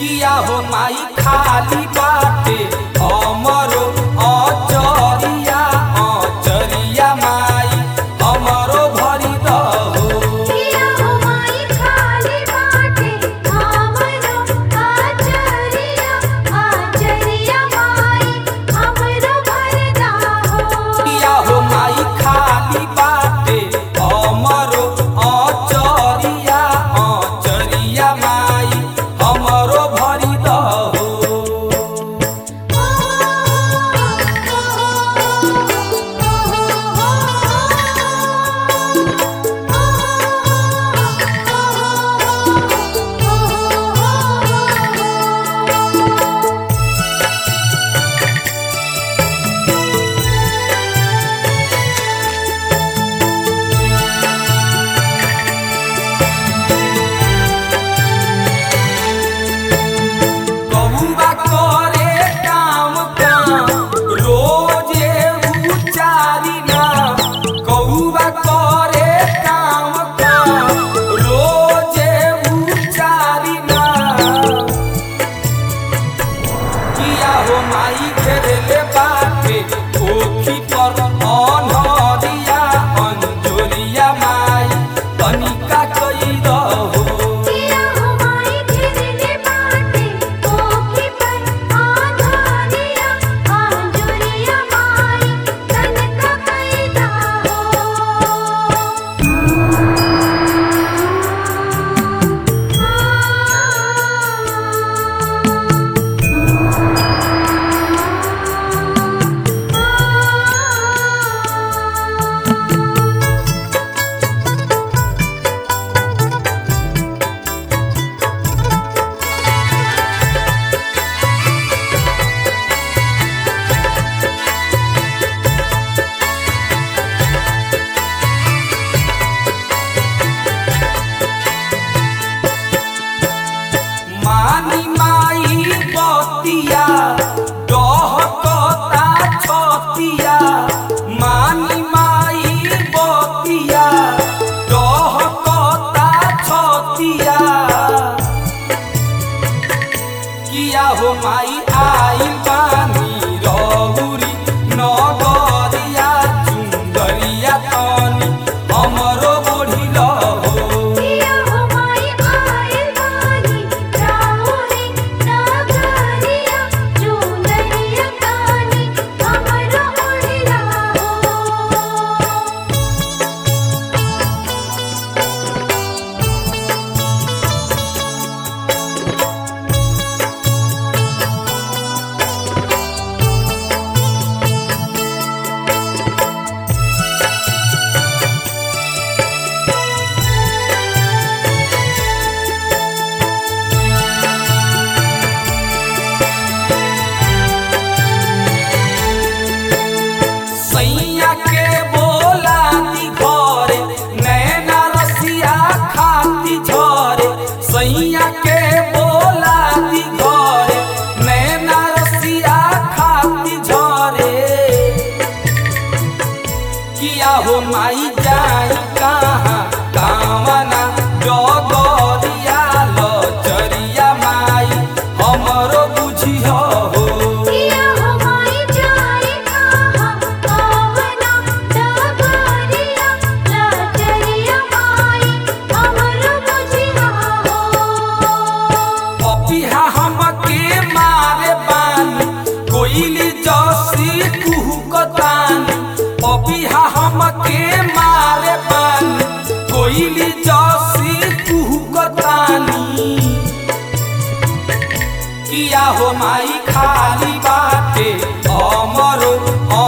किया हो माई खाली बाटे हमरो अचरिया अचरिया माई हमरो भरी दहो किया हो माई खाली बाटे हमरो आचरिया आचरिया माई हमरो भरदा हो किया हो माई खाली बाटे हमरो अचरिया अचरिया माई हमरो भरी दहो कौआ करे काम काम रोजे उचारी ना कौआ करे काम काम रोजे उचारी ना किया हो माई घेरले बाटे ओखी पर अनहरिया अंजोरिया माई तनिका कई दहो किया हो माई घेरले बाटे ओखी पर आधारिया आंजुरिया माई तनका कैदा मानी माई बतिया डहकता छतिया मानी माई बतिया डहकता छतिया किया हो माई आई पानी रहुरी नगरिया चुंदरिया तनी हमरो बुढ़ी लहो किया हो माई आइल बानी राहुरी नागरिया चुनरिया कानी हमरो उड़िला हो सैया के बोला दी घरे नैना रसिया खाती झरे सैया के बोला दी घरे नैना रसिया खाती झरे किया हो माई जाई कहाँ कामना जगरिया लचरिया माई हमरो बुझियो हो किया हो माई जाई कहाँ कवना डगरिया लचरिया माई हमरो बुझिया हो पपिहा हमके मारे बानी कोइली जसी कुहुकतानी पपिहा हमके मारे बानी कोइली जसी कुहुकतानी किया हो माई खाली बाटे हमरो